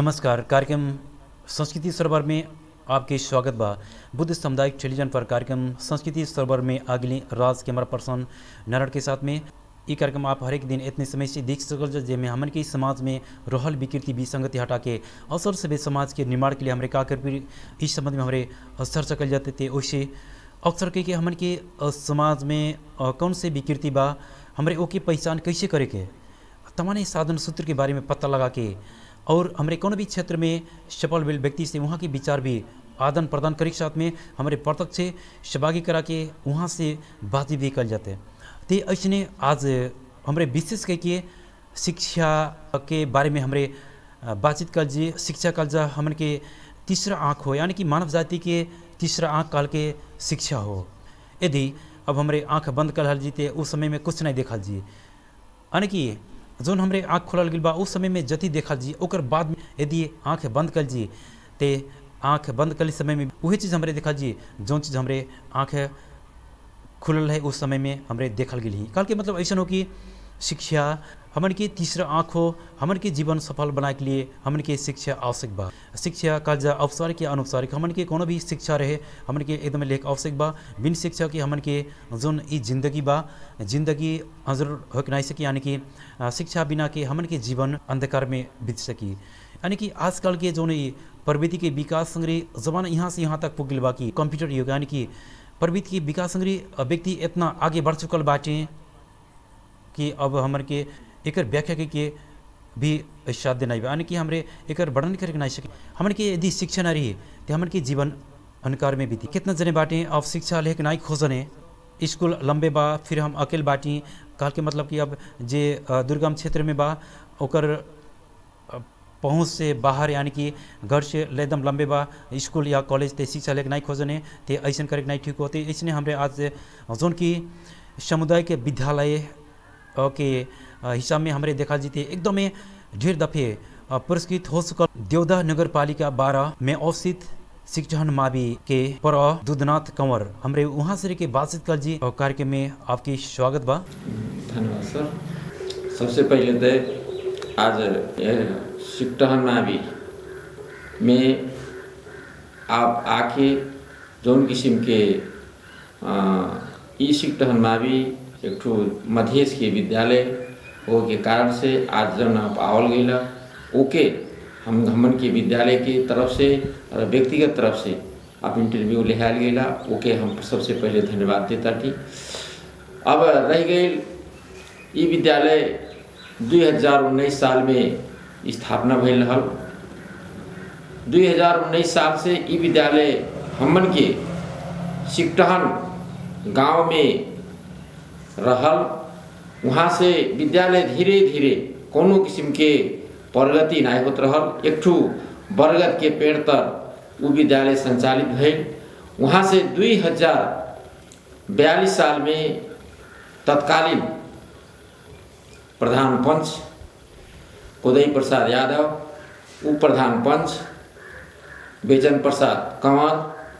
नमस्कार कार्यक्रम संस्कृति सरोवर में आपके स्वागत बा बुद्ध सामुदायिक टेलीविजन पर कार्यक्रम संस्कृति सरोवर में अगली राज कैमरा पर्सन नारायण के साथ में ई कार्यक्रम आप हरेक दिन इतने समय से देख सकल जा जेमे हमन के समाज में रहल विकृति विसंगति हटा के अवसर से समाज के निर्माण के लिए हमारे का कर इस संबंध में हमारे चर्चा कल जाते थे वैसे अक्सर के, के हमन के अ, समाज में अ, कौन से विकृति बा हमारे ओके पहचान कैसे करे के तमाम साधन सूत्र के बारे में पता लगा के और हमारे कोनो भी क्षेत्र में सफल भेल व्यक्ति से वहाँ के विचार भी आदान प्रदान करे के साथ में हमारे प्रत्यक्ष सहभागी करा के वहाँ से बातचीत भी कल जाते तो ऐसने आज हमारे विशेष करके शिक्षा के बारे में हमारे अ, बातचीत कल जी शिक्षा कल जा हमन के तीसरा आँख हो यानी कि मानव जाति के तीसरा आँख काल के शिक्षा हो यदि अब हमारे आँख बंद कर जीते उस समय में कुछ नहीं देखल जी यानी कि जोन हमरे आँख खोलल गेल बा उस समय में जति देखल जी ओकर बाद में यदि आँख बंद कर जी ते आँख बंद कर समय में वही चीज़ हमरे देखल जी जौन चीज़ हमरे आँख खुलल है उस समय में हमरे देखल गेल ही कल के मतलब ऐसा हो कि शिक्षा हमन के तीसरा आँख हो हमन के जीवन सफल बनाए के लिए हमन के शिक्षा आवश्यक बा शिक्षा का जा औपचारिक या अनौपचारिक हमन के कोनो भी शिक्षा रहे हमन के एकदम लेख आवश्यक बा बिन शिक्षा के हमन के जोन ई जिंदगी बा जिंदगी हजर हो के नहीं सकी यानी कि अ, शिक्षा बिना के हमन के जीवन अंधकार में बीत सकी यानी कि आजकल के जोन ई प्रवृत्ति के विकास संग्रह जमाना यहाँ से यहाँ तक पुगिल बा कि कंप्यूटर युग यानी कि प्रवृत्ति के विकास संग्रह व्यक्ति इतना आगे बढ़ चुकल बाटे कि अब हमर के एकर व्याख्या के, के भी साध्य नहीं बा यानी कि हमरे एकर वर्णन करके नहीं सके हमन के यदि शिक्षा ना रही तो हमन के जीवन अंधकार में बीती कितना जने बाटे अब शिक्षा लेके नहीं खोजने स्कूल लंबे बा फिर हम अकेले बाटी कहल के मतलब कि अब जे अ, दुर्गम क्षेत्र में बा ओकर अ, पहुँच से बाहर यानी कि घर से एकदम लंबे बा स्कूल या कॉलेज ते शिक्षा लेके नहीं खोजने ते ऐसा करके नहीं ठीक होते इसने हमरे आज जोन की समुदाय के विद्यालय अ, के अ, हिसाब में हमारे देखा जीते एकदमै ढेर दफे अ, पुरस्कृत हो चुकल देवदा नगर पालिका बारह में अवस्थित शिक्षण मावी के पर दूधनाथ कंवर हमरे वहाँ से के बातचीत कर जी और कार्यक्रम में आपकी स्वागत बा धन्यवाद सर सबसे पहले तो आज यह सिकटहन मावी में आप आके जौन किस्म के अ, ई सिकटहन मावी एक ठो मधेश के विद्यालय हो के कारण से आज जौन आप आवल गई ओके हम हमन के विद्यालय के तरफ से और व्यक्तिगत तरफ से आप इंटरव्यू लिहाल गईला ओके हम सबसे पहले धन्यवाद देता थी अब रह गई ई विद्यालय 2019 साल में स्थापना भइल रहल 2019 साल से ई विद्यालय हमन के सिकटहन गांव में रहल वहाँ से विद्यालय धीरे धीरे कोनो किस्म के प्रगति नहीं होत रहल एक ठू बरगद के पेड़ तर उ विद्यालय संचालित भइल वहाँ से दुई हजार बयालीस साल में तत्कालीन प्रधान पंच उदय प्रसाद यादव उप प्रधान पंच बेचन प्रसाद कंवर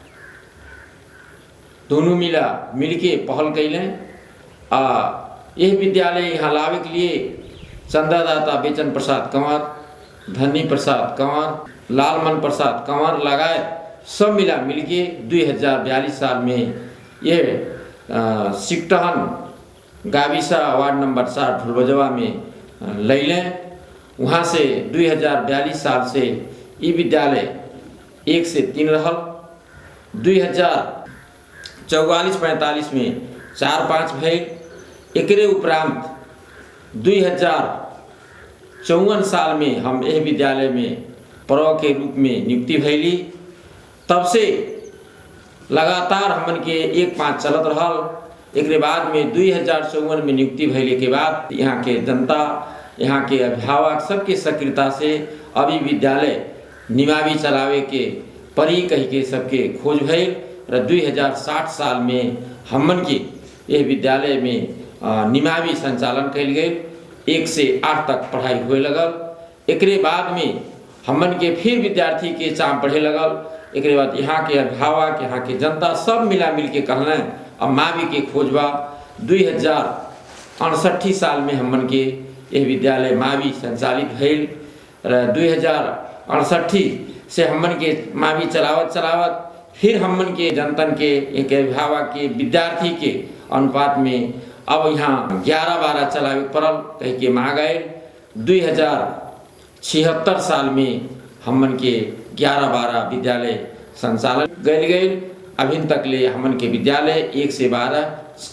दोनों मिला मिलके पहल कैलें आ यह विद्यालय यहाँ लावे के लिए चंदादाता बेचन प्रसाद कंवर धनी प्रसाद कंवर लालमन प्रसाद कंवर लगाए सब मिला मिलके दुई हजार बयालीस साल में यह अ, सिकटहन गाविसा वार्ड नंबर चार फुलबजवा में अ, लैलें वहाँ से दुई हजार बयालीस साल से ई विद्यालय एक से तीन रहल दुई हजार चौवालीस पैंतालीस में चार पाँच भइल एकरे उपरांत दुई हजार चौवन साल में हम यह विद्यालय में प्र के रूप में नियुक्ति भैली तब से लगातार हमन के एक पाँच चलत रहल एकरे बाद में दुई हजार चौवन में नियुक्ति भैले के बाद यहाँ के जनता यहाँ के अभिभावक सबके सक्रियता से अभी विद्यालय निमावी चलावे के परी कह के सबके खोज भइल र 2060 साल में हमन के यह विद्यालय में अ, निमावी संचालन कल गई एक से आठ तक पढ़ाई हुए लगल एकरे बाद में हमन के फिर विद्यार्थी के चाम पढ़े लगल एकरे बाद यहाँ के अभिभावक यहाँ के जनता सब मिला मिल के कहलें अब मावी के खोजबा दुई हजार अड़सठी साल में हमन के यह विद्यालय मावी संचालित भइल र दुई हजार अड़सठी से हमन के मावी चलावत चलावत फिर हमन के जनतन के एक अभिभावक के विद्यार्थी के अनुपात में अब यहाँ ग्यारह बारह चलावे पड़ल कह के मांग गए दुई हजार छिहत्तर साल में हमन के ग्यारह बारह विद्यालय संचालन गल गए अभी तक ले हमन के विद्यालय एक से बारह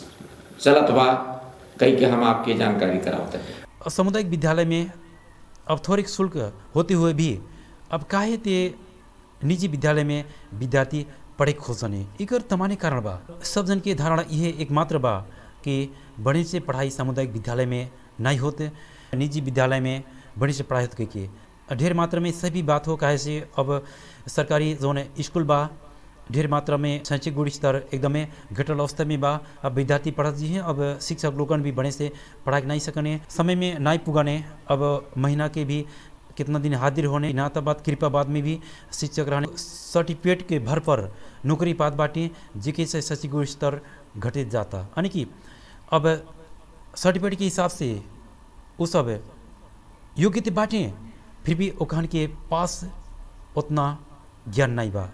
चलत बा कह के हम आपके जानकारी करावते हैं सामुदायिक विद्यालय में अब थोड़े शुल्क होते हुए भी अब काहे ते निजी विद्यालय में विद्यार्थी पढ़े खोजने इकर तमाने कारण बा सब जन के धारणा यह एकमात्र बा कि बड़े से पढ़ाई सामुदायिक विद्यालय में नहीं होते निजी विद्यालय में बड़े से पढ़ाई होते के ढेर मात्रा में सभी बात हो काहे से अब सरकारी जोन स्कूल बा ढेर मात्रा में शैक्षिक गुण स्तर एकदमै घटल अवस्था में बा अब विद्यार्थी पढ़त जी हैं अब शिक्षक लोगन भी बड़े से पढ़ा नहीं सकने समय में नहीं पुगाने अब महीना के भी कितना दिन हाजिर होने ना तब बात कृपा बाद में भी शिक्षक रहने सर्टिफिकेट के भर पर नौकरी पात बाटे जेके से शैक्षिक गुण स्तर घटे जाता यानी कि अब सर्टिफिकेट के हिसाब से वो सब योग्यता बाटे फिर भी ओखान के पास उतना ज्ञान नहीं बा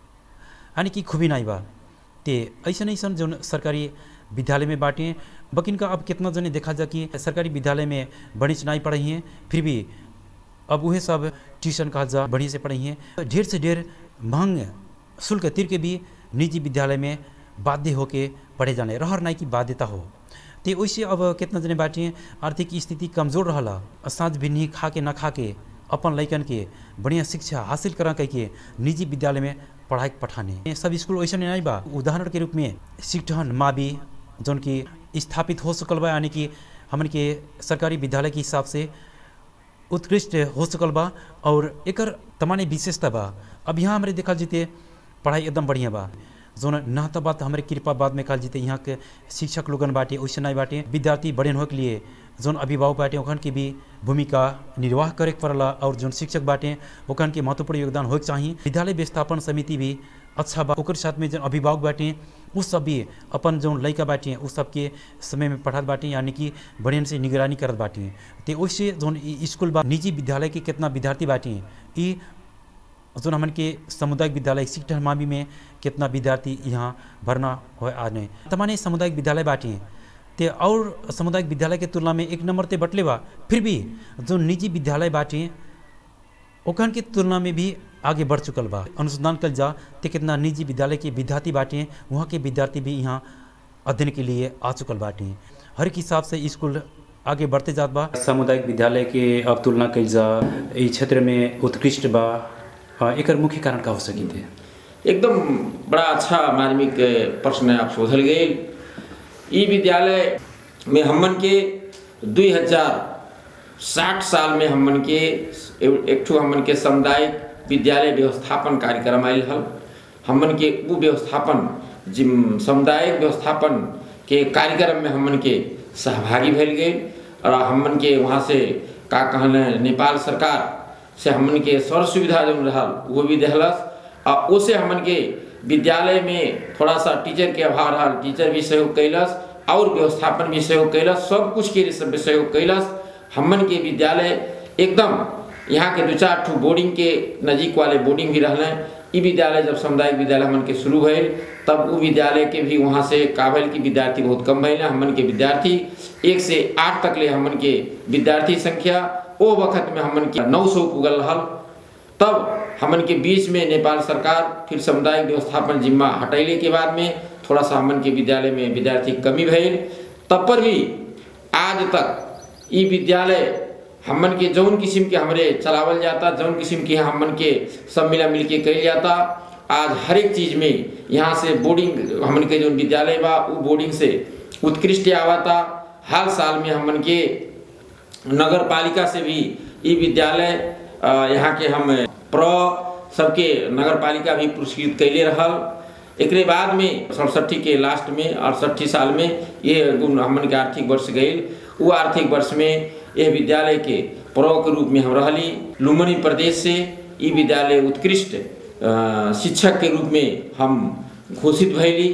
यानी कि खूबी नहीं बा ते ऐसा ऐसा जो सरकारी विद्यालय में बाटे बकिन का अब कितना जने देखा जा कि सरकारी विद्यालय में बड़ी से नहीं पढ़ी हैं फिर भी अब वह सब ट्यूशन कहा जा बढ़िया से पढ़ी हैं ढेर से ढेर महंग शुल्क तीर के भी निजी विद्यालय में बाध्य होके पढ़े जाने रहर नहीं की बाध्यता हो ते वैसे अब कितना जने बाटे आर्थिक स्थिति कमजोर रहला साँझ भी नहीं खा के न खा के अपन लैकन के बढ़िया शिक्षा हासिल करा कह के निजी विद्यालय में पढ़ाई पठाने सब स्कूल वैसे नहीं बा उदाहरण के रूप में शिक्षण मावी जौन की स्थापित हो सकल बा यानी कि हमन के सरकारी विद्यालय के हिसाब से उत्कृष्ट हो सकल बा और एकर तमाने विशेषता बा अब यहाँ हमारे देखल जीते पढ़ाई एकदम बढ़िया बा जोन ना तो बात हमारे कृपा बाद में कहल जीते यहाँ के शिक्षक लोगन बाटे वैसे नहीं बाटे विद्यार्थी बड़े हो के लिए जोन अभिभावक बाटे ओखन के भी भूमिका निर्वाह करे के पड़ला और जोन शिक्षक बाटे ओखन के महत्वपूर्ण योगदान होके चाहिए विद्यालय व्यवस्थापन समिति भी अच्छा बा ओकर साथ में जो अभिभावक बाटे उ सब भी अपन जो लड़का बाटे उ सबके समय में पढ़त बाटे यानी कि बढ़िया से निगरानी करत बाटे ते वैसे जोन स्कूल बा निजी विद्यालय के कितना विद्यार्थी बाटे ई जोन हमन के सामुदायिक विद्यालय शिक्षण मामी में कितना विद्यार्थी यहाँ भरना हो आने तमाने सामुदायिक विद्यालय बाटे ते और सामुदायिक विद्यालय के तुलना में एक नंबर ते बटले बा फिर भी जो निजी विद्यालय बाटे ओखन के तुलना में भी आगे बढ़ चुकल बा अनुसंधान कल जा ते कितना निजी विद्यालय के विद्यार्थी बाटे वहाँ के विद्यार्थी भी यहाँ अध्ययन के लिए आ चुकल बाटे हर एक हिसाब से स्कूल आगे बढ़ते जात बा सामुदायिक विद्यालय के अब तुलना कल जा इस क्षेत्र में उत्कृष्ट बा एक मुख्य कारण का हो सकी थे एकदम बड़ा अच्छा मार्मिक प्रश्न आप सोधल गए ई विद्यालय में हमन के दुई हजार साठ साल में हमन के एक ठो हमन के सामुदायिक विद्यालय व्यवस्थापन कार्यक्रम आयल हल हमन के वो व्यवस्थापन जिम सामुदायिक व्यवस्थापन के कार्यक्रम में हमन के सहभागी भल गए और हमन के वहाँ से का कहल नेपाल सरकार से हमन के सर सुविधा जो रहल वो भी दिलस और उसे हमन के विद्यालय में थोड़ा सा टीचर के अभाव रहा टीचर भी सहयोग कैलस और व्यवस्थापन भी सहयोग कैलस सब कुछ के सब सहयोग कैलस हमन के विद्यालय एकदम यहाँ के दो चार ठो बोर्डिंग के नजीक वाले बोर्डिंग भी रहने ई विद्यालय जब सामुदायिक विद्यालय हमन के शुरू भइल तब वो विद्यालय के भी वहाँ से काबिल की विद्यार्थी बहुत कम भइल हमन के विद्यार्थी एक से आठ तक ले हमन के विद्यार्थी संख्या ओ वक्त में हमन के नौ सौ पुगल रहल तब हमन के बीच में नेपाल सरकार फिर सामुदायिक व्यवस्थापन जिम्मा हटैले के बाद में थोड़ा सा हमन के विद्यालय में विद्यार्थी कमी भइल तब पर भी आज तक ई विद्यालय हमन के जौन किस्म के हमरे चलावल जाता जौन किस्म के हमन के सब मिला मिल के कल जाता आज हर एक चीज में यहाँ से बोर्डिंग हमन के जो विद्यालय बा वो बोर्डिंग से उत्कृष्ट आवता हर साल में हमन के नगर पालिका से भी ई विद्यालय यहाँ के हम प्र सबके नगर पालिका भी पुरस्कृत कैले रहल एक बाद में सड़सठी के लास्ट में अड़सठी साल में ये हमन के आर्थिक वर्ष गई वो आर्थिक वर्ष में यह विद्यालय के प्रो के रूप में हम रहली लुम्बनी प्रदेश से ई विद्यालय उत्कृष्ट शिक्षक के रूप में हम घोषित भैली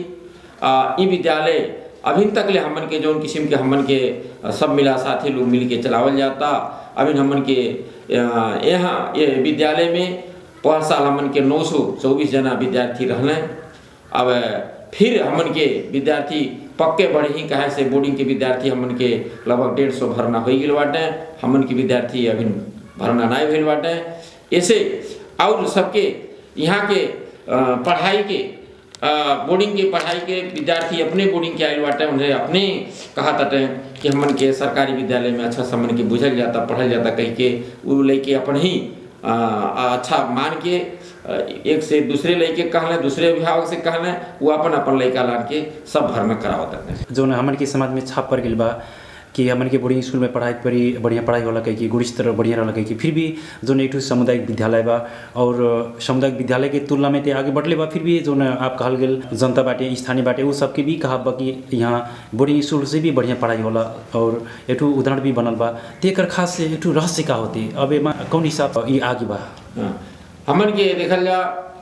ई विद्यालय अभी तक ले हमन के जौन किस्म के हमन के सब मिला साथी लोग मिल के चलावल जाता अभी हमन के अ, यहाँ ये विद्यालय में पर साल हमन के नौ सौ चौबीस जना विद्यार्थी रहने अब फिर हमन के विद्यार्थी पक्के बढ़े ही कहे से बोर्डिंग के विद्यार्थी हमन के लगभग डेढ़ सौ भरना हो गए बाटे हमन के विद्यार्थी अभी भरना नहीं भइल बाटे ऐसे और सबके यहाँ के अ, पढ़ाई के अ, बोर्डिंग के पढ़ाई के विद्यार्थी अपने बोर्डिंग के आयल बाटे उन्हें अपने कहा ताटे कि हमन के सरकारी विद्यालय में अच्छा से हमन के बुझल जाता पढ़ल जाता कह के वो लेके अपन ही अ, अच्छा मान के अ, एक से दूसरे लड़के कहले दूसरे अभिभावक से कहले वो अपन अपन लड़का लान के सब भर में करावत रहते जौन हमन के समाज में छाप पड़ गई बा कि हमन के बोर्डिंग स्कूल में पढ़ाई पड़ी बढ़िया पढ़ाई होला कही कि गुण स्तर बढ़िया रहला कही कि फिर भी जौन एक ठो सामुदायिक विद्यालय बा और सामुदायिक विद्यालय के तुलना में ते आगे बढ़ले बा फिर भी जौन आप कहल गेल जनता बाटे स्थानीय बाटे वो सबके भी कहा बा कि यहाँ बोर्डिंग स्कूल से भी बढ़िया पढ़ाई होला और एक ठो उदाहरण भी बनल बा ते एकर खास एक ठो रहस्य का होते अब एमा कौन हिसाब ये आगे बा हाँ। हमन के देखल जा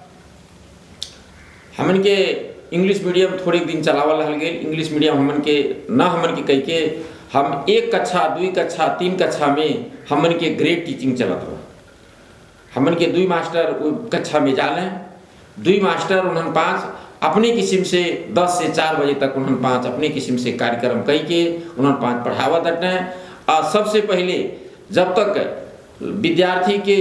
हमन के इंग्लिश मीडियम थोड़े दिन चलावल रहल गेल इंग्लिश मीडियम हमन के ना हमन के कह के हम एक कक्षा दुई कक्षा तीन कक्षा में हमन के ग्रेड टीचिंग चलत बा हमन के दुई मास्टर वो कक्षा में जाले दुई मास्टर उन्हन पाँच अपने किस्म से 10 से 4 बजे तक उन्हन पाँच अपने किस्म से कार्यक्रम कई के उन्हन पाँच पढ़ावत हटे और सबसे पहले जब तक विद्यार्थी के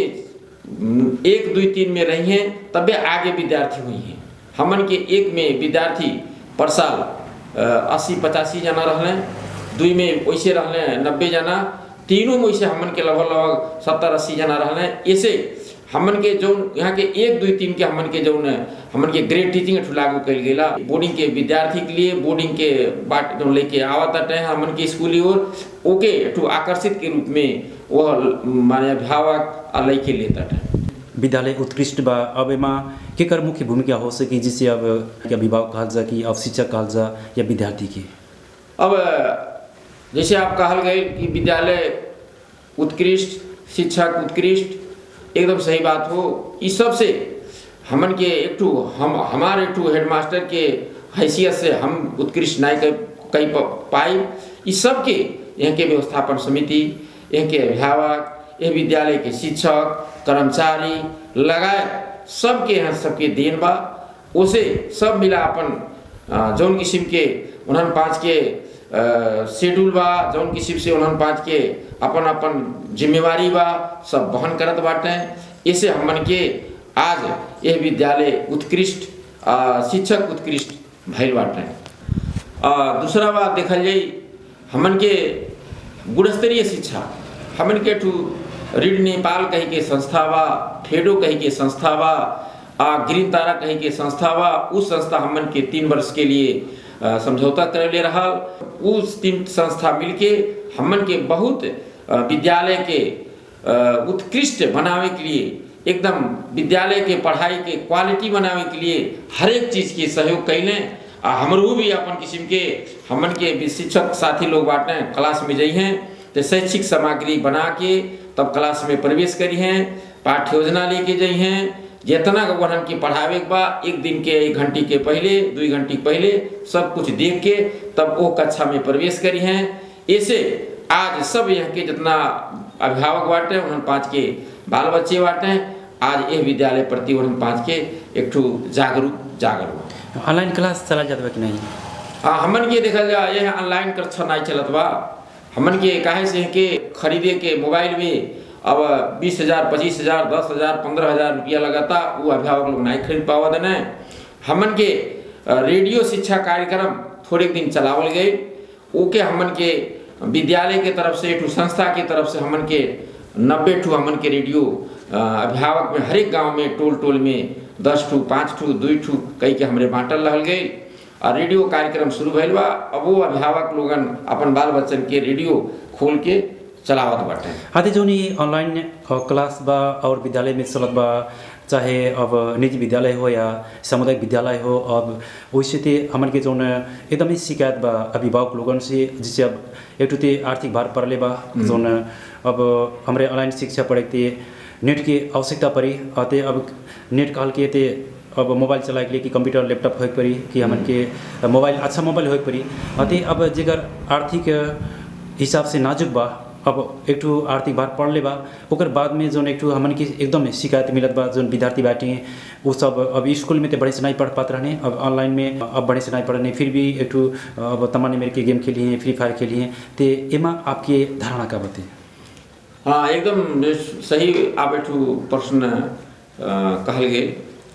एक दुई तीन में रही हैं तबे आगे विद्यार्थी हुई हैं हमन के एक में विद्यार्थी पर साल अस्सी पचासी जना रहले दुई में वैसे रहले नब्बे जना तीनों में वैसे हमन के लगभग लगभग सत्तर अस्सी जना रहले ऐसे हमन के जो यहाँ के एक दुई तीन के हमन के जो हमन के ग्रेड टीचिंग ठू लागू कल गेला बोर्डिंग के विद्यार्थी के लिए बोर्डिंग के बाट जो लेके आवत हटे हमन के स्कूली ओर ओके ठू आकर्षित के रूप में वह माने अभिभावक आ लेके लेता हटे विद्यालय उत्कृष्ट बा अब एमा केकर मुख्य भूमिका हो सकी जिससे अब कि अभिभावक कहल जा कि अब शिक्षक कहल जा या विद्यार्थी की अब जैसे आप कहल गए कि विद्यालय उत्कृष्ट शिक्षक उत्कृष्ट एकदम सही बात हो इस सब से हमन के एक ठू हम हमारे एक ठू हेडमास्टर के हैसियत से हम उत्कृष्ट नहीं कर कई पाई इस सब के यहाँ के व्यवस्थापन समिति यहाँ के अभिभावक यह विद्यालय के शिक्षक कर्मचारी लगाए सबके यहाँ सबके देन बा उसे सब मिला अपन जौन किस्म के उन्हन पाँच के शेड्यूल बा जौन किस्म से उन्हन पाँच के अपन अपन जिम्मेवारी बा सब बहन करत बाटे इसे हमन के आज यह विद्यालय उत्कृष्ट शिक्षक उत्कृष्ट भैल बाटे दूसरा बात देखल जाई हमन के गुणस्तरीय शिक्षा हमन के ठू रीड नेपाल कही के संस्था बा फेडो कही के संस्था बा आ ग्रीन तारा कही के संस्था बा उस संस्था हमन के तीन वर्ष के लिए समझौता कर ले रहा उस तीन संस्था मिलके हमन के बहुत विद्यालय के उत्कृष्ट बनावे के लिए एकदम विद्यालय के पढ़ाई के क्वालिटी बनावे के लिए हर एक चीज़ के सहयोग कैलें आ हमरो भी अपन किस्म के हमन के शिक्षक साथी लोग बाटे क्लास में जाइ हैं तो शैक्षिक सामग्री बना के तब क्लास में प्रवेश करी हैं पाठ्य योजना लेके जाइ हैं जितना वहन के पढ़ावे के बा एक दिन के एक घंटी के पहले दो घंटी पहले सब कुछ देख के तब वो कक्षा में प्रवेश करी हैं ऐसे आज सब यहाँ के जितना अभिभावक बाटे उन्होंने पाँच के बाल बच्चे बाटे आज यह विद्यालय प्रति उन्होंने पाँच के एक ठू जागरूक जागरूक ऑनलाइन क्लास चला जाता कि नहीं हाँ हमन के देखल जा यह ऑनलाइन कक्षा नहीं चलत बा हमन के काहे से के खरीदे के मोबाइल में अब बीस हजार पच्चीस हजार दस हजार पंद्रह हजार रुपया लगाता वो अभिभावक लोग नहीं खरीद पावा देने हमन के रेडियो शिक्षा कार्यक्रम थोड़े दिन चलावल गए ओके हमन के विद्यालय के तरफ से ठू संस्था के तरफ से हमन के नब्बे ठू हमन के रेडियो अभिभावक में हर एक गाँव में टोल टोल में दस ठू पाँच ठू दू ठू कई के हमरे बांटल रहल गए और रेडियो कार्यक्रम शुरू भइल बा अब वो अभिभावक लोगन अपन बाल बच्चन के रेडियो खोल के चलावत बाटे आते जो ऑनलाइन क्लास बा और विद्यालय में चलत बा चाहे अब निजी विद्यालय हो या सामुदायिक विद्यालय हो अब वैसे ते हमन के जौन एकदमै शिकायत बा अभिभावक लोगन से जिससे अब एक टूते आर्थिक भार पड़ले बा जौन अब हमारे ऑनलाइन शिक्षा पढ़े ते नेट की आवश्यकता पड़ी आते अब नेट कहल के ते अब मोबाइल चलाए के लिए कि कंप्यूटर लैपटॉप हो पड़ी कि हमन के मोबाइल अच्छा मोबाइल हो पड़ी अते अब जेकर आर्थिक हिसाब से नाजुक बा अब एक ठू आर्थिक भार पड़ले बा ओकर बाद में जोन एक ठू हमन की एकदम शिकायत मिलत बा जोन विद्यार्थी बाटे वो सब अब स्कूल में तो बड़े से नहीं पढ़ पाते रहने अब ऑनलाइन में अब बड़े से नहीं पढ़ने फिर भी एक ठू अब तमाम मेरे के गेम खेली हैं फ्री फायर खेली हैं तो एमा आपके धारणा का बते हाँ एकदम सही आप एक ठू प्रश्न अ, कहल गेल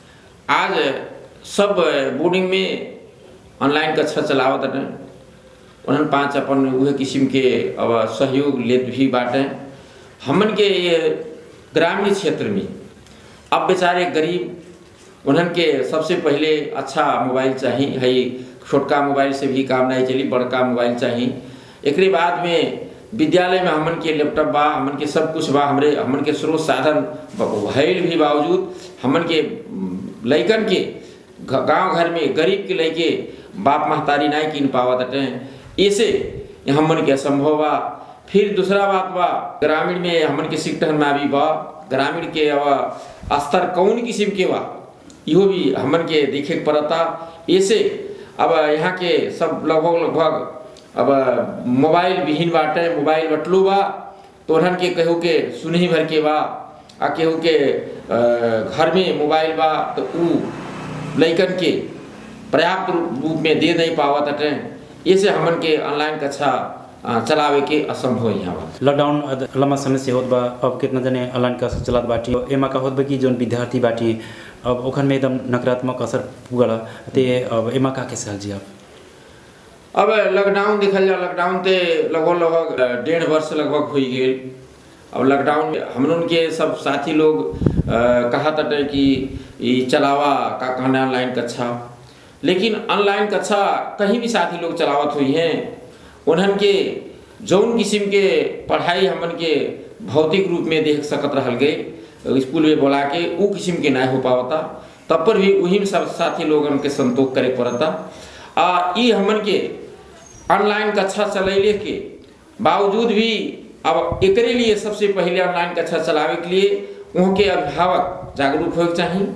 आज सब बोर्डिंग में ऑनलाइन कक्षा चलावत बाटे उन्हन पाँच अपन उहे किस्म के अब सहयोग लेत भी बाटे हमन के ये ग्रामीण क्षेत्र में अब बेचारे गरीब उन्हन के सबसे पहले अच्छा मोबाइल चाहिए है छोटका मोबाइल से भी काम नहीं चली बड़का मोबाइल चाहिए एकरे बाद में विद्यालय में हमन के लैपटॉप बा हमन के सब कुछ बा हमरे हमन के स्रोत साधन भइल भी बावजूद हमन के लइकन के गांव घर में गरीब के लइके बाप महतारी नहीं किन पावत हटे ऐसे हमन के असंभव बा फिर दूसरा बात बा ग्रामीण में हमन के शिक्षण में भी बा ग्रामीण के अब स्तर कौन किस्म के बा इहो भी हमन के देखे के पड़ता ऐसे अब यहाँ के सब लगभग लगभग अब मोबाइल विहीन बाटे मोबाइल बटलू बा तो उन्हन के कहू के सुनही भर के बा आ केहू के अ, घर में मोबाइल बा तो ऊ लइकन के पर्याप्त रूप रूप में दे नहीं पावत हटे ऐसे हमन के ऑनलाइन कक्षा अ, चलावे के असंभव यहाँ बा लॉकडाउन अद- लंबा समय से होत बा अब कितना जने ऑनलाइन क्लास चलत बाटी एमा का होत बा कि जोन विद्यार्थी बाटी अब ओखन में एकदम नकारात्मक असर पुगल ते अब एमा का कैसे हाल जी आप अब लॉकडाउन देखल जाए लॉकडाउन ते लगभग लगभग अ, डेढ़ वर्ष लगभग हो गेल अब लॉकडाउन में हमन के सब साथी लोग अ, कहा तटे कि ई चलावा का कहना ऑनलाइन कक्षा लेकिन ऑनलाइन कक्षा कहीं भी साथी लोग चलावत हुई हैं उन्हन के जौन किस्म के पढ़ाई हमन के भौतिक रूप में देख सकत रहल गए स्कूल में बोला के ऊ किस्म के नहीं हो पावता तब पर भी वही में सब साथी लोगन के संतोष करे पड़ता आ ई हमन के ऑनलाइन कक्षा चलैले के बावजूद भी अब एकरे लिए सबसे पहले ऑनलाइन कक्षा चलावे के लिए वहाँ के अभिभावक जागरूक होके चाहिए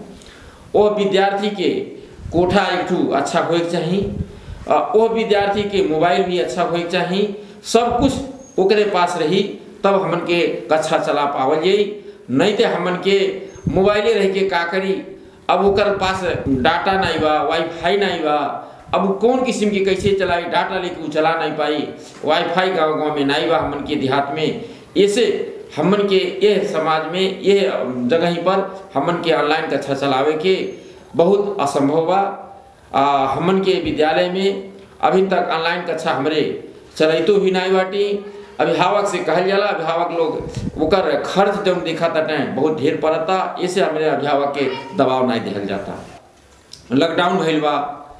ओ विद्यार्थी के कोठा एक ठू अच्छा होके चाहिए आ, ओ विद्यार्थी के मोबाइल भी अच्छा होके चाहिए सब कुछ ओकरे पास रही तब हमन के कक्षा चला पावल जाई नहीं तो हमन के मोबाइले रह के का करी अब ओकर पास डाटा नहीं बा वाईफाई नहीं बा अब उ कौन किस्म के कैसे चलाई डाटा लेके उ चला नहीं पाई वाईफाई गांव गांव में नहीं बा हमन के देहात में ऐसे हमन के ये समाज में ये जगह ही पर हमन के ऑनलाइन कक्षा चलावे के बहुत असंभव बा आ, हमन के विद्यालय में अभी तक ऑनलाइन कक्षा हमरे चलैतो भी नहीं बाटी अभिभावक से कहल जाला अभिभावक लोग ओकर खर्च जब देखा तटे बहुत ढेर पड़ता ऐसे हमारे अभिभावक के दबाव नहीं दिहल जाता लॉकडाउन भइल बा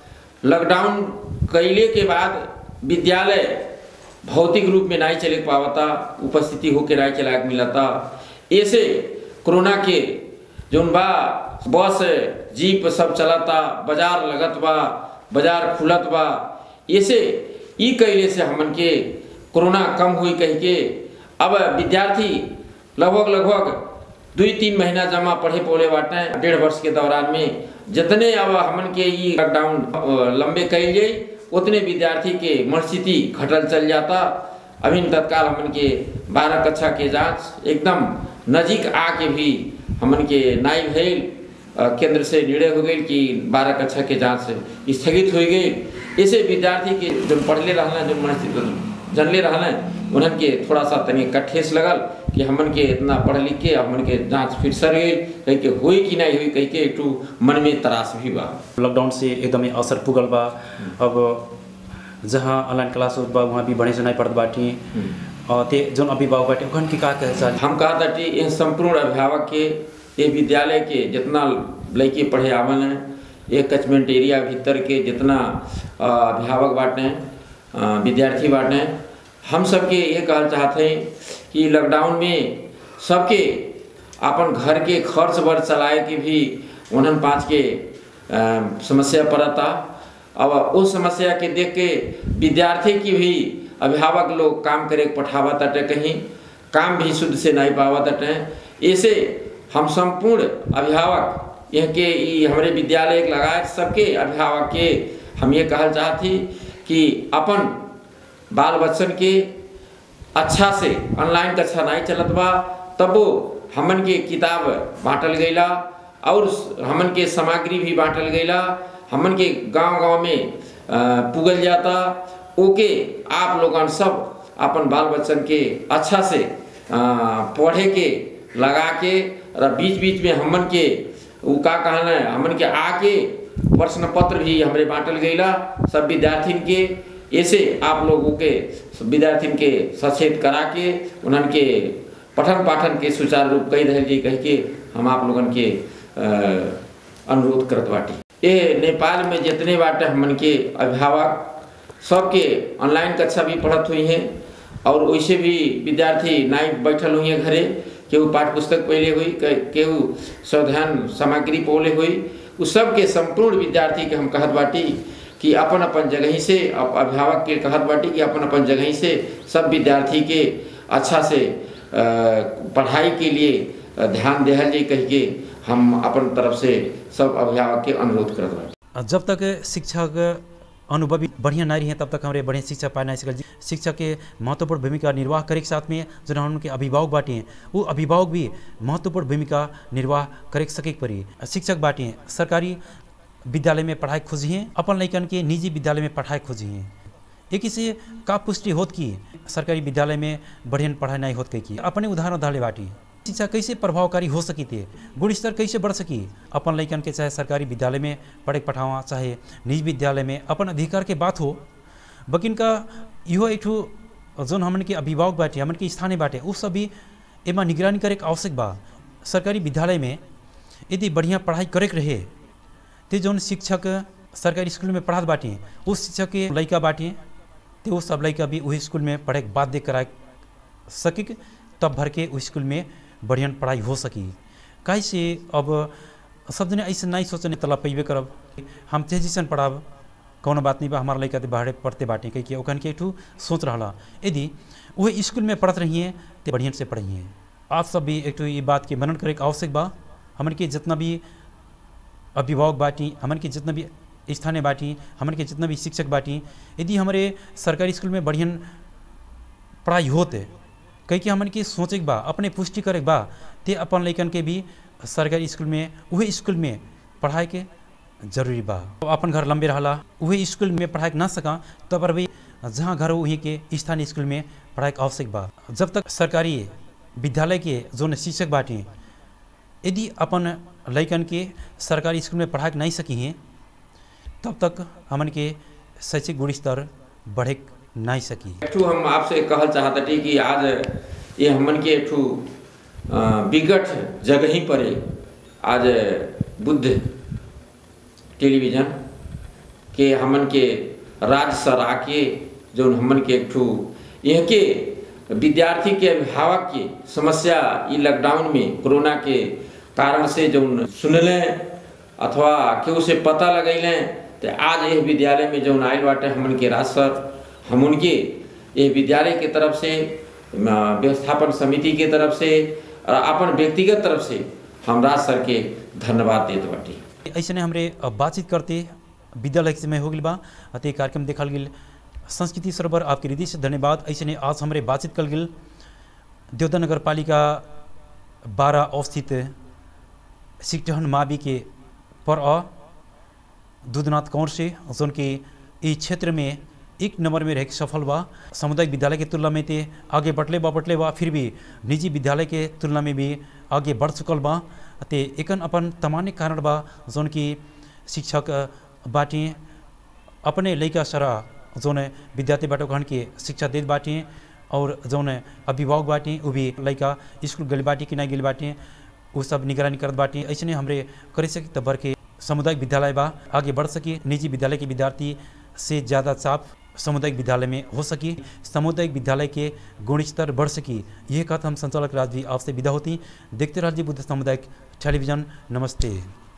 लॉकडाउन कैले के बाद विद्यालय भौतिक रूप में नहीं चले पावता उपस्थिति होके नहीं चला के मिलता ऐसे कोरोना के जौन बा बस जीप सब चलता बाजार लगत बा बाजार खुलत बा ऐसे ई कैले से हमन के कोरोना कम हुई कह के अब विद्यार्थी लगभग लगभग दुई तीन महीना जमा पढ़े पौले बाटे डेढ़ वर्ष के दौरान में जितने अब हमन के ई लॉकडाउन अ, लंबे कैल जाई उतने विद्यार्थी के मनस्थिति घटल चल जाता अभी तत्काल हमन के बारह कक्षा के जांच एकदम नजीक आके भी हमन के नाई भइल अ, केंद्र से निर्णय हो गई कि बारह कक्षा के जांच स्थगित हो गई ऐसे विद्यार्थी के जो पढ़ले रहना जो मनस्थिति जनले रहने उन्हन के थोड़ा सा तनी कठेस लगल कि हमन के इतना पढ़ लिख के हमन के जांच फिर सर गई कह के हुई कि नहीं हुई कह के एक ठू मन में त्रास भी बा लॉकडाउन से एकदमै असर पुगल बा अब जहाँ ऑनलाइन क्लास होत बा वहाँ भी बढ़े से नहीं पढ़त बाटी और ते जोन अभिभावक बाटे ओखन के का कहे चाह हम कहा था कि यह संपूर्ण अभिभावक के ये विद्यालय के जितना लड़के पढ़े आवन है ये कचमेंट एरिया भीतर के जितना अ, अभिभावक बाटे अ, विद्यार्थी बाटे हम सबके ये कहना चाहते हैं कि लॉकडाउन में सबके अपन घर के खर्च वर्च चलाए के भी उन्हन पाँच के अ, समस्या पड़ता अब उस समस्या के देख के विद्यार्थी की भी अभिभावक लोग काम करे के पठावा तटे कहीं काम भी शुद्ध से नहीं पावा तटे ऐसे हम संपूर्ण अभिभावक यह के ई हमारे विद्यालय के लगाए सबके अभिभावक के हम ये कहल चाहती कि अपन बाल बच्चन के अच्छा से ऑनलाइन कक्षा नहीं चलत बा तबो हमन के किताब बांटल गईला और हमन के सामग्री भी बांटल गईला हमन के गांव गांव में अ, पुगल जाता ओके आप लोगन सब अपन बाल बच्चन के अच्छा से अ, पढ़े के लगा के और बीच बीच में हमन के उ का कहना है हमन के आके प्रश्न पत्र भी हमरे बांटल गईला सब विद्यार्थिन के ऐसे आप लोगों के विद्यार्थिन के सचेत करा के उन्हन के पठन पाठन के सुचारू रूप कही रहे जी कह के हम आप लोगन के अ, अनुरोध करत बाटी ये नेपाल में जितने बाटे हमन के अभिभावक सबके ऑनलाइन कक्षा भी पढ़त हुई हैं और वैसे भी विद्यार्थी नाई बैठल हुई हैं घरे केहू पाठ्य पुस्तक पहले हुई के- केहू स्वाध्यान सामग्री पौले हुई उस सब के संपूर्ण विद्यार्थी के हम कहत बाटी कि अपन अपन जगह से अप- अभिभावक के कहत बाटी कि अपन अपन जगह से सब विद्यार्थी के अच्छा से अ, पढ़ाई के लिए अ, ध्यान देहल जाई कह के हम अपन तरफ से सब अभिभावक के अनुरोध करत बाटी जब तक शिक्षक अनुभवी बढ़िया नहीं रहे तब तक हमारे बढ़िया शिक्षा पाए नहीं सकल शिक्षक के महत्वपूर्ण भूमिका निर्वाह करे के साथ में जो उनके अभिभावक बाटे हैं वो अभिभावक भी महत्वपूर्ण भूमिका निर्वाह करे के सके के पड़ी शिक्षक बाटे हैं सरकारी विद्यालय में पढ़ाई खोजी हैं अपन लैकन के निजी विद्यालय में पढ़ाई खोजी हैं एक से का पुष्टि होत की सरकारी विद्यालय में बढ़िया पढ़ाई नहीं होत कही की अपने उदाहरण धाले बाटी शिक्षा कैसे प्रभावकारी हो सकी थे गुण स्तर कैसे बढ़ सकी अपन लैकन के चाहे सरकारी विद्यालय में पढ़े पढ़ावा चाहे निजी विद्यालय में अपन अधिकार के बात हो बकिन का इहो एक ठो जोन हमन के अभिभावक बाटे हमन के स्थानीय बाटे उ सब भी एमा निगरानी करे के आवश्यक बा सरकारी विद्यालय में यदि बढ़िया पढ़ाई करे के रहे ते जौन शिक्षक सरकारी स्कूल में पढ़ात बाटे उस शिक्षक के लड़का बाटे ते वो सब लड़का भी वही स्कूल में पढ़े के बाध्य करा सके तब भर के उस स्कूल में बढ़िया पढ़ाई हो सकी काहे से अब सब जने ऐसे नहीं सोचने तला पैबे करब हम तेजी से पढ़ाब कौनो बात नहीं बा हमारा लड़का तो बाहर पढ़ते बाटे कही कि ओखन के एक ठो सोच रहा यदि वही स्कूल में पढ़त रहिए तो बढ़िया से पढ़िए आप सब भी एक ठो ये बात के मनन करे के आवश्यक बा हमन के जितना भी अभिभावक बाटी हमन के जितना भी स्थानीय बाटी हमन के जितना भी शिक्षक बाटी यदि हमारे सरकारी स्कूल में बढ़िया पढ़ाई होते कही कि हमन के सोचे के बा अपने पुष्टि करे के बा ते अपन लैकन के भी सरकारी स्कूल में वही स्कूल में पढ़ाई के जरूरी बा अपन घर लंबे रहला वही स्कूल में पढ़ाई के ना सका तब पर भी जहाँ घर हो वहीं के स्थानीय स्कूल में पढ़ाई के आवश्यक बा जब तक सरकारी विद्यालय के जो शिक्षक बाटे यदि अपन लैकन के सरकारी स्कूल में पढ़ा के नहीं सकी हैं तब तक हमन के शैक्षिक गुण स्तर बढ़े नहीं सकी एकठू हम आपसे कहल चाहतटी कि आज ये हमन के एकठू अ, विकट जगह ही पर आज बुद्ध टेलीविजन के हमन के राज्य सर आके जो हमन के एकठू यह के विद्यार्थी के अभिभावक की समस्या ई लॉकडाउन में कोरोना के कारण से जो सुनले अथवा केहू से पता लगैले तो आज यह विद्यालय में जो आयल बाटे हमन के राज सर हम उनके ये विद्यालय के तरफ से अ, व्यवस्थापन समिति के तरफ से और अपन व्यक्तिगत तरफ से हम राज सर के धन्यवाद देत बाटी ऐसे हमरे अब बातचीत करते विद्यालय के समय हो गई बा अतः कार्यक्रम देखल गेल संस्कृति सरोवर आपके हृदय से धन्यवाद ऐसे आज हमारे बातचीत कल गेल देवदा नगर पालिका बारह अवस्थित सिकटहन मावी के पर अ दूधनाथ कौर से जोन के इस क्षेत्र में एक नंबर में रह के सफल बा सामुदायिक विद्यालय के तुलना में ते आगे बढ़ले बा बढ़ले बा फिर भी निजी विद्यालय के तुलना में भी आगे बढ़ चुकल बा ते एकन अपन तमाने कारण बा जोन की शिक्षक बाटी अपने लड़का सारा जोन विद्यार्थी बाटो कहन के शिक्षा देत बाटी और जौन अभिभावक बाटी वो भी लड़का स्कूल गल बाटी कि नहीं गल बाटी वो सब निगरानी करत बाटी ऐसे हमरे करे सकी तब भर के सामुदायिक विद्यालय बा आगे बढ़ सकी निजी विद्यालय के विद्यार्थी से ज़्यादा चाप सामुदायिक विद्यालय में हो सकी सामुदायिक विद्यालय के गुण स्तर बढ़ सकी यह कहत हम संचालक राज भी आपसे विदा होती देखते रहिए बुद्ध सामुदायिक टेलीविजन नमस्ते